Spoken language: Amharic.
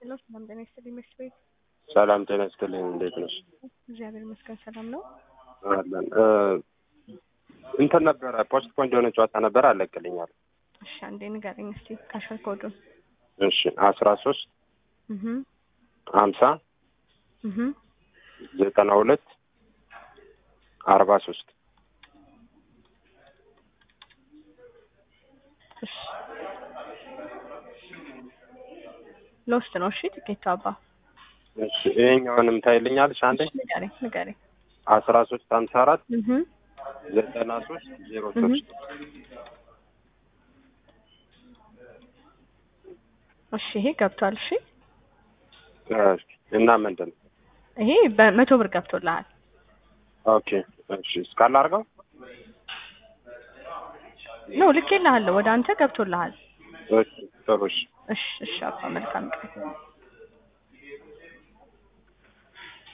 ሄሎ ሰላም ጤና ይስጥልኝ ምሽት ቤት ሰላም ጤና ይስጥልኝ። እንዴት ነሽ? እግዚአብሔር ይመስገን ሰላም ነው። አለን እ እንትን ነበረ ፖስት ፖይንት የሆነ ጨዋታ ነበረ አለቅልኛል። እሺ አንዴ ንገረኝ እስቲ ካሸር ኮዱን። እሺ አስራ ሶስት እህ ሀምሳ እህ ዘጠና ሁለት አርባ ሶስት እሺ ሎስት ነው። እሺ ትኬቱ አባ እሺ ይሄኛውንም ታይልኛለሽ አንዴ እሺ ንገረኝ ንገረኝ። አስራ ሶስት ሀምሳ አራት እህ ዘጠና ሶስት ዜሮ እህ ሶስት እሺ ይሄ ገብቷል። እሺ እና ምንድን ነው? ይሄ በመቶ ብር ገብቶልሃል። ኦኬ እሺ እስካለ አድርገው ነው ልኬልሃለሁ። ወደ አንተ ገብቶልሃል። እሺ ጥሩ እሺ እሺ እሺ አባ መልካም ቀን